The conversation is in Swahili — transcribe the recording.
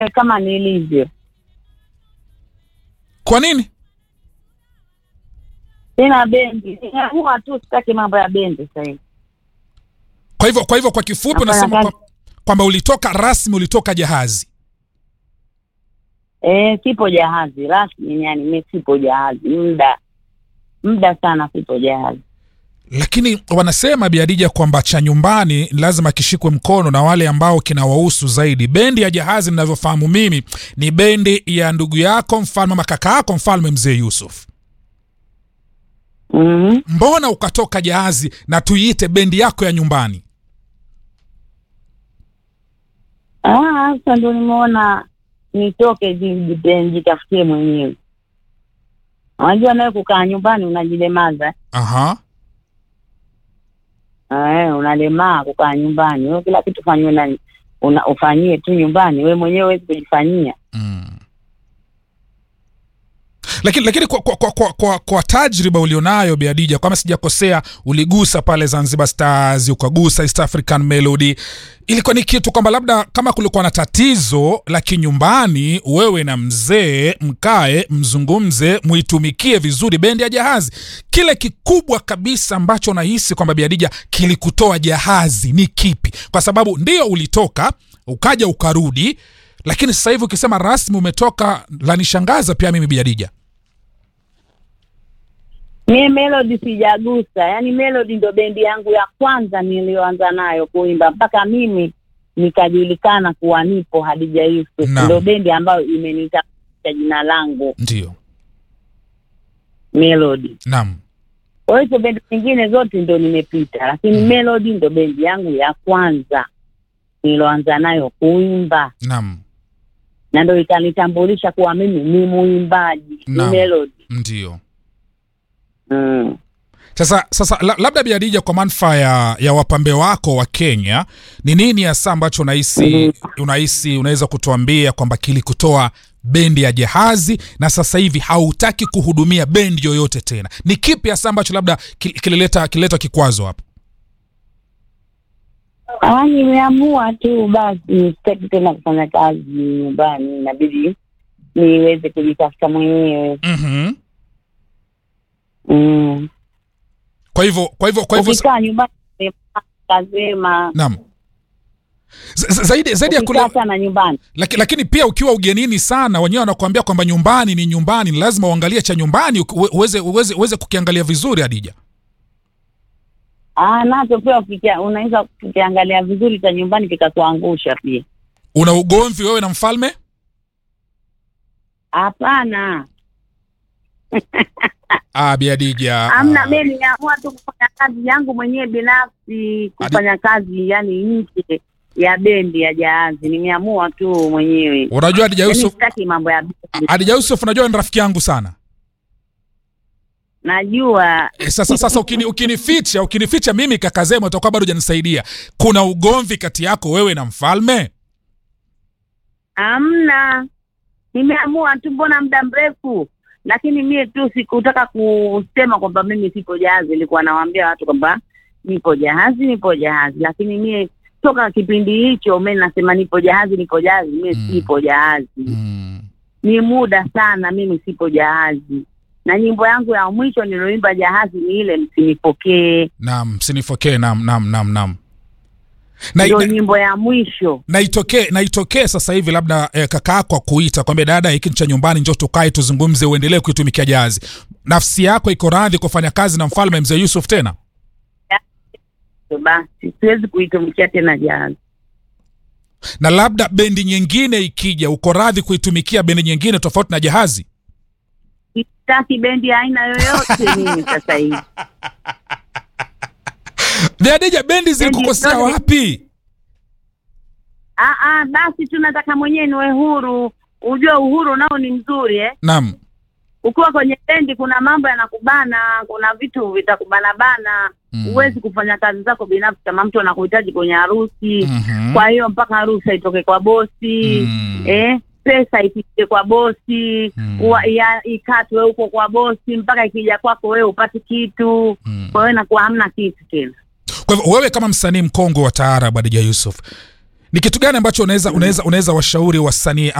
kama nilivyo. Kwa nini? Sina bendi, nimeamua tu sitaki mambo ya bendi sasa hivi. Kwa hivyo kwa hivyo kwa kifupi Nafanya unasema kazi. kwa- kwamba ulitoka rasmi, ulitoka jahazi. Eh, sipo jahazi rasmi, yani mimi sipo jahazi muda muda sana, sipo jahazi. Lakini wanasema Biadija kwamba cha nyumbani lazima kishikwe mkono na wale ambao kinawahusu zaidi. Bendi ya jahazi, ninavyofahamu mimi, ni bendi ya ndugu yako mfalme ama kaka yako mfalme mzee Yusuf. Mhm. Mbona ukatoka jahazi na tuiite bendi yako ya nyumbani? Ah, sasa ndo nimeona nitoke ji- ji- jitafutie mwenyewe. Unajua nawe kukaa nyumbani unajilemaza Aha. eh, unalemaa kukaa nyumbani. Wewe kila kitu fanyiwe na una, ufanyie tu nyumbani, wewe mwenyewe huwezi kujifanyia. Mm. Lakini lakini kwa, kwa, kwa, kwa, kwa, kwa tajriba ulionayo Biadija, kama sijakosea, uligusa pale Zanzibar Stars, ukagusa East African Melody, ilikuwa ni kitu kwamba labda kama kulikuwa na tatizo la kinyumbani, wewe na mzee mkae mzungumze, muitumikie vizuri bendi ya Jahazi. Kile kikubwa kabisa ambacho nahisi kwamba Biadija kilikutoa Jahazi ni kipi? Kwa sababu ndio ulitoka ukaja ukarudi, lakini sasa hivi ukisema rasmi umetoka, lanishangaza pia mimi Biadija. Mie Melody sijagusa, yaani Melody ndo bendi yangu ya kwanza niliyoanza nayo kuimba mpaka mimi nikajulikana kuwa nipo Hadija Yusuf. Naam. Ndo bendi ambayo imenitambulisha jina langu Ndio, Melody. naam. Kwa hizo bendi zingine zote ndo nimepita, lakini Mm. Melody ndo bendi yangu ya kwanza niloanza nayo kuimba, Naam, na ndo ikanitambulisha kuwa mimi ni muimbaji, ni Naam. Melody. ndio. Mm. Sasa sasa la, labda Biadija, kwa manufaa ya, ya wapambe wako wa Kenya, ni nini hasa ambacho unahisi unahisi unaweza kutuambia kwamba kilikutoa bendi ya Jahazi na sasa hivi hautaki kuhudumia bendi yoyote tena? Ni kipi hasa ambacho labda kil- kilileta kilileta kikwazo hapo? Ah, nimeamua tu basi sitaki tena kufanya kazi nyumbani, inabidi niweze kujitafuta mwenyewe. mm Mm. Kwa hivyo kwa hivyo kwa hivyo Ukikaa nyumbani kazema, naam. Z- z- zaidi zaidi ya kule ukikaa sana nyumbani Laki, lakini pia ukiwa ugenini sana, wenyewe wanakuambia kwamba nyumbani ni nyumbani, ni lazima uangalie cha nyumbani uki- uwe- uweze uweze uweze kukiangalia vizuri. Adija, ah, nacho pia ukikia- unaweza kukiangalia vizuri cha nyumbani kikakuangusha pia. una ugomvi wewe na mfalme? Hapana, Ah, Bi Adija, amna. ah, Mimi nimeamua tu kufanya kazi yangu mwenyewe binafsi, kufanya kazi yani nje ya bendi ya Jahazi. Nimeamua tu mwenyewe, unajua Adija yani Yusuf, sitaki mambo ya bendi. Adija Yusuf, unajua ni rafiki yangu sana. Najua E, sasa sasa ukini, ukinificha ukinificha mimi kaka Zema utakuwa bado hujanisaidia. Kuna ugomvi kati yako wewe na mfalme? Amna, nimeamua tu, mbona muda mrefu, lakini mie tu sikutaka kusema kwamba mimi sipo jahazi. Nilikuwa nawaambia watu kwamba nipo jahazi, nipo jahazi, lakini mie toka kipindi hicho mimi nasema nipo jahazi, nipo jahazi, mie Mm. sipo jahazi. Mm. Ni muda sana mimi sipo jahazi, na nyimbo yangu ya mwisho nilioimba jahazi ni ile msinipokee, Naam, msinifokee. Naam, naam, naam, naam. Na, ndio na, nyimbo ya mwisho. na itokee na itokee sasa hivi labda eh, kaka yako akuita kwambia dada, hiki ni cha nyumbani, njoo tukae tuzungumze, uendelee kuitumikia jahazi. Nafsi yako iko radhi kufanya kazi na mfalme mzee Yusuf tena? So basi siwezi kuitumikia tena jahazi. Na labda bendi nyingine ikija, uko radhi kuitumikia bendi nyingine tofauti na jahazi? sitaki bendi ya aina yoyote mimi sasa hivi. Adija, bendi zilikukosea zote- wapi? Ah, ah, basi tunataka mwenyewe niwe huru. Ujue uhuru nao ni mzuri eh. Naam, Ukiwa kwenye bendi kuna mambo yanakubana, kuna vitu vitakubana bana. Mm. Huwezi kufanya kazi zako binafsi kama mtu anakuhitaji kwenye harusi. Mhm. Kwa hiyo mpaka harusi itoke kwa bosi Mm. eh, pesa ipite kwa bosi Mm. Ua- ya- ikatwe huko kwa bosi mpaka ikija kwako wewe upate kitu. Mm. Kwa hiyo inakuwa hamna kitu tena. Kwa hivyo wewe kama msanii mkongwe wa taarab Adija Yusuf, ni kitu gani ambacho unaweza unaweza unaweza washauri wasanii